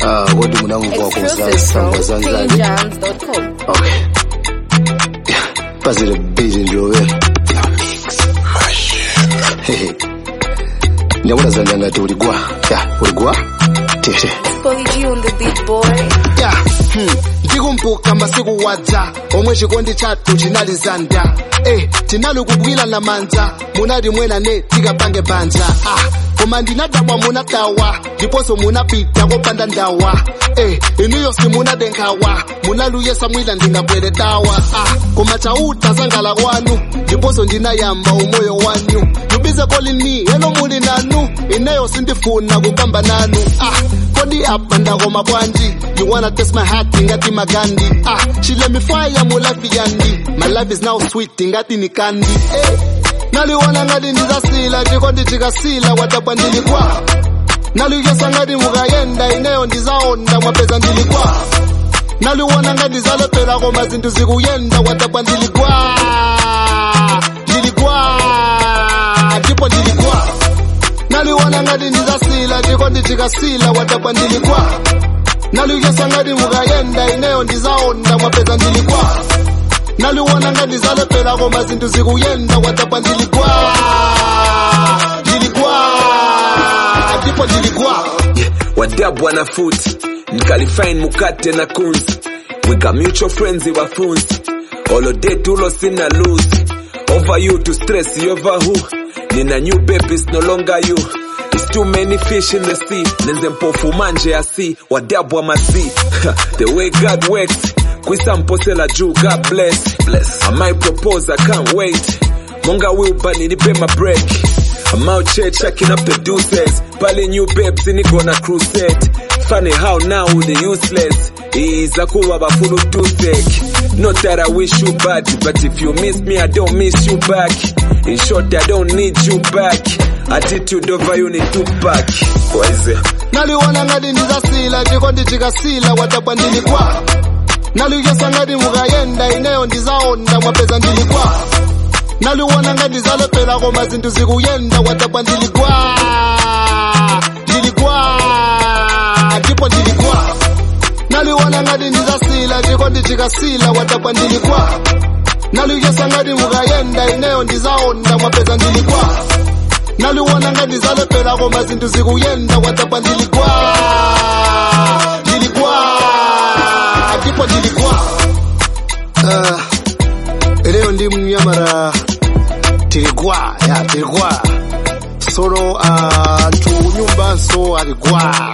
Ah, kodi munangwa Exclusive from kusangazanzani. PlayJams.com. Okay. Yeah, pazile beat ndio wewe. Hehe. Nyamuna zanya ngati uligwa. Ya, uligwa? Tete. Spolly G on the beat boy. ya hmm. ndikumbuka masiku wadza omwe chikondi chathu chinali zanda eh, tinali kugwirana manja munali mwenane tikapange banja ah, koma ndinadabwa munatawa ndiponso munapita kopanda ndawa eh, inuyo simunadenkhawa munaluyesa mwina ndingabwere dawa ah, koma chauta zangala kwanu ndiponso ndinayamba umoyo wanyu yubize kolini eno muli nanu ineyo sindifuna kukamba nanu ah, kodi apa ndakoma bwanji you wanna test my heart ngati magandi ah, she let me fire mu life yandi my life is now sweet ngati ni kandi eh, naliona ngati ndizasila chikondi chikasila watapwa ndilikwa naliyesa ngati mukayenda ineyo ndizaonda mwapeza ndilikwa naliwona ngati zalepera koma zinthu zikuyenda watapwa ndilikwa ndilikwa ndipo ndilikwa naliwona ngati ndizasila chikondi chikasila watapwa ndilikwa naliyesa ngati mukayenda ineyo ndizaonda mwapeza ndilikwa naliwona ngati zalepera koma zinthu zikuyenda watapwa ndilikwa ndilikwa ndipo ndilikwa wadab wanafuti nikalifine mukate na kunzi wika mutual friends wafunzi holiday tulo sina lose over you to stress you over who nina new babies no longer you It's too many fish in the sea nenze mpofu manje ya sea wadab wa masi the way God works kwisamposela juu God bless bless I might propose I can't wait monga wilba nilipe my break I'm out here checking up the deuces. Pali new babes in gonna crusade. Funny how now the useless is a cool bafulu toothache. Not that I wish you bad, but if you miss me, I don't miss you back. In short, I don't need you back. Attitude over you need to back. What is it? naliwona ngati ndizasila chikondi chikasila watapwa ndilikwa naliyesa ngati mukayenda ineyo ndizaonda mwapeza ndilikwa naliwona ngati zalepera koma zinthu zikuyenda watapwa ndilikwa ndilikwa ndipo ndilikwa naliwona ngati ndizasila chikondi chikasila watapwa ndilikwa naliyesa ngati mukayenda ineyo ndizaonda mwapeza ndilikwa naliwona ngati zalepera koma zinthu zikuyenda watapwa ndilikwa ndilikwa ndipo ndilikwa uh, lero ndi mnyamara tiligwa ya tiligwa solo anthu uh, nyumbanso aligwa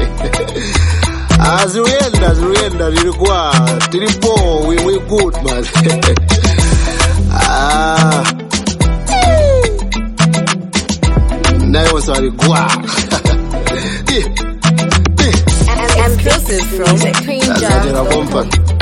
Ah, ziluyenda ziluyenda tiligwa tilipo we, we good man ah. nayonso aligwa Exclusive from azatera PlayJams.com. kompani